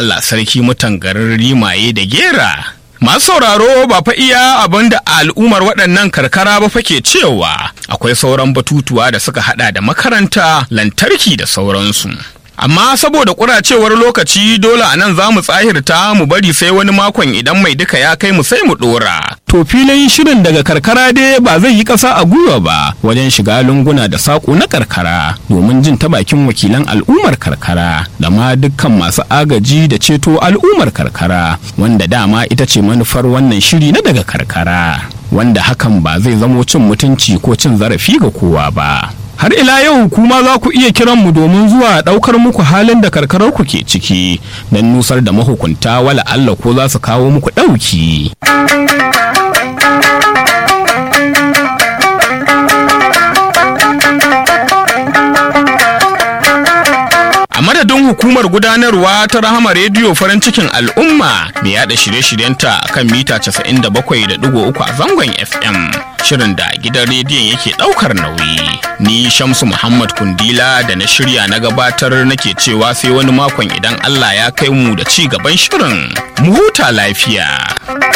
Allah sarki mutan garin rimaye da gera. Masu sauraro ba fa iya abin da al'ummar waɗannan karkara ba fake cewa akwai sauran batutuwa da suka hada da makaranta, lantarki da sauransu. Amma saboda ƙuracewar lokaci dole a nan za mu tsahirta mu bari sai wani makon idan mai duka ya kai mu sai mu ɗora. To filin shirin daga karkara dai ba zai yi ƙasa a gwiwa ba wajen shiga lunguna da saƙo na karkara domin jin ta bakin wakilan al'ummar karkara da ma dukkan masu agaji da ceto al'ummar karkara wanda dama ita ce manufar wannan shiri na daga karkara wanda hakan ba zai zamo cin mutunci ko cin zarafi ga kowa ba. har ila yau kuma za ku iya kiran mu domin zuwa ɗaukar muku halin da karkarar ku ke ciki don nusar da mahukunta wala Allah ko za su kawo muku ɗauki. A madadin hukumar gudanarwa ta Rahama Rediyo farin cikin al'umma mai yada shirye-shiryenta kan mita 97.3 a zangon FM. Shirin da gidan rediyon yake daukar nauyi. Ni Shamsu Muhammad Kundila da na shirya na gabatar nake cewa sai wani makon idan Allah ya kai mu da ci gaban shirin. Mu huta lafiya.